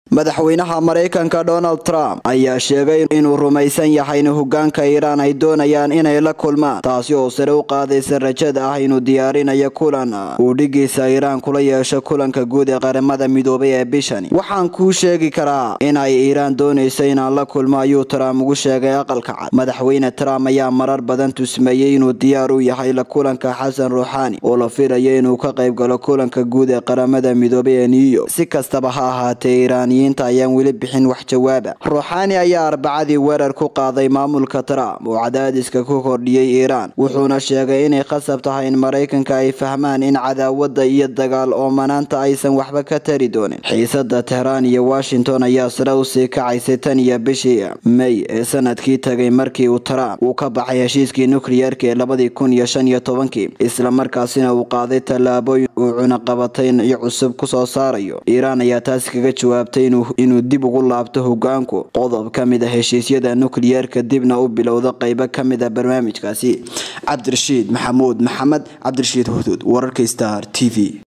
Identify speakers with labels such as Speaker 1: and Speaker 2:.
Speaker 1: madaxweynaha maraykanka donald trump ayaa sheegay inuu rumaysan yahay in hogaanka iiraan ay doonayaan inay la kulmaan taasi oo sare u qaadaysa rajada ah inuu diyaarinayo kulan uu dhigiisa iiraan kula yeesho kulanka guud ee qaramada midoobay ee bishani waxaan kuu sheegi karaa in ay iiraan doonayso inaan la kulmo ayuu trump ugu sheegay aqalka cad madaxweyne trump ayaa marar badan tusmeeyey inuu diyaar u yahay la kulanka xasan ruuxaani oo la filayo inuu ka qayb galo kulanka guud ee qaramada midoobay ee new york si kastaba ha ahaatee iiraaniyiinta ayaan weli bixin wax jawaaba ruuxaani ayaa arbacadii weerar ku qaaday maamulka trump oo cadaadiska ku kordhiyey iiraan wuxuuna sheegay inay khasab tahay in maraykanka ay fahmaan in cadaawada iyo dagaal oomanaanta aysan waxba ka tari doonin xiisada tehraan iyo washington ayaa sare usii kacaysay tan iyo bishii may ee sanadkii tagay markii uu trump uu ka baxay heshiiskii nukliyeerka ee labadii kun iyo shan iyo tobankii islamarkaasina uu qaaday tallaabooyin uu cunaqabatayn iyo cusub kusoo saarayo iiraan ayaa taasi kaga jawaabtay inuu dib ugu laabto hogaanku qodob ka mid a heshiisyada nukliyeerka dibna u bilowda qaybo ka mid a barnaamijkaasi cabdirashiid maxamuud maxamed cabdirashiid huduud wararka star t v